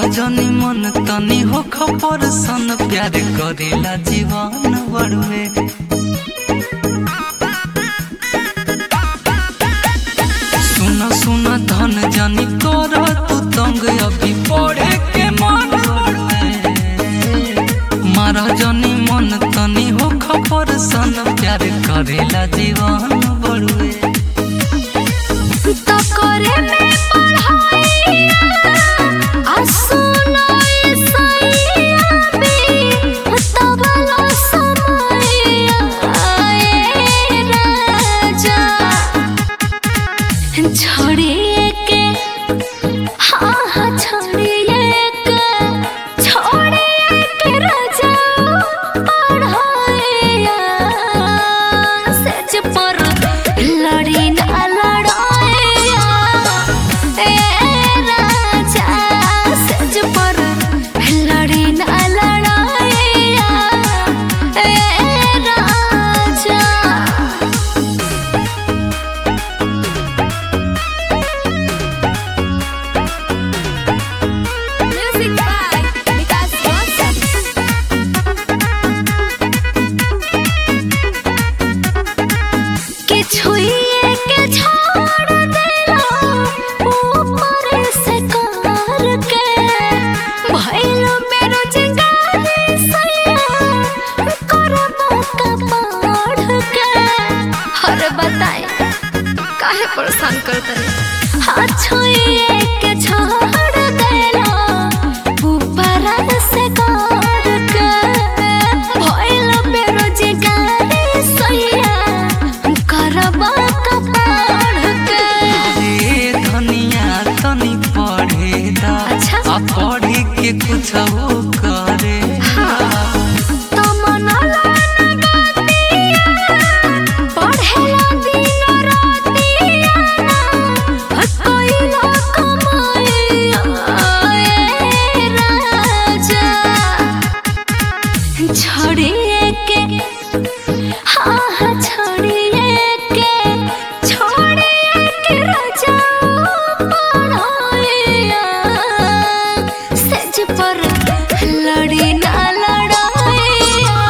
जनी मन तनी हो खपर सन प्यार करेला जीवन बड़ुए सुन सुन धन जनी कर तू तंग अभी पढ़े के मन बड़ुए मारा जनी मन तनी हो खपर सन प्यार करेला जीवन बड़ुए तो करे में पढ़ाइया आ सुनो ये सैया बे तबला समैया ए राजा छोड़िए के हाँ हाँ छोड़िए के छोड़िए के राजा पढ़ाइया सच पर लड़ी ना लड़ाइया ए राजा सच पर लड़ी ना लड़ाइया ए राजा Music by Vikas Rosas. के छुइए के छोड़ देला ऊपर से कार के भइलो मेरो जिंगारी सैया करबा का पढ़ के हर बताए काहे परेशान करते हाथ छुइए के छोड़ देला ऊपर से कार के भइलो मेरो जिंगारी सैया करबा का पढ़ के रे धनिया तनी पढ़े दा अच्छा। आ पढ़ी के कुछ हो करे तमन्ना लगातिया पढ़ेला दिन रातिया कोइला कमाइया ए राजा छोड़िए के हाँ हाँ छोड़िए के छोड़िए के राजा पढ़ाइया सेज पर लड़ी ना लड़ाइया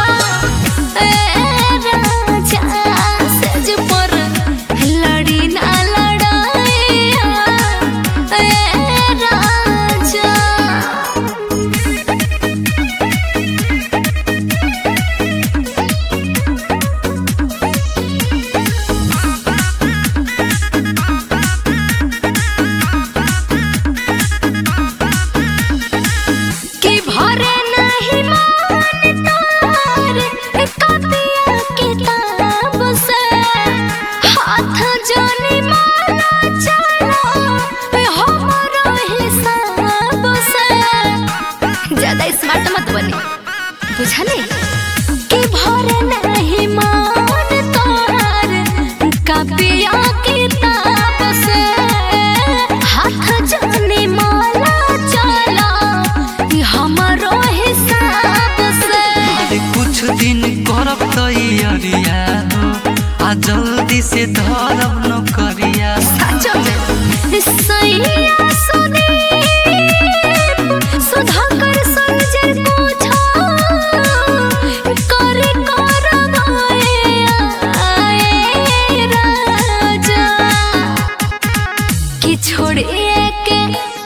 ए राजा सेज पर लड़ी ना लड़ाइया ए राजा कि भरे नहीं मान तार कपिया किताब से हाथ जोनी माला चला हमरो हिसाब से ज्यादा स्मार्ट मत बने बुझले कि भरे नहीं मान तार कपिया किताब से हाथ जोनी माला चला हमरो हिसाब से अरे कुछ दिन करब तैयारिया हो आ जल्दी से धरब नौकरिया सचो में सैया सुदीप सुधाकर संजय पूछो करे करवाइया ए राजा कि छोड़िए के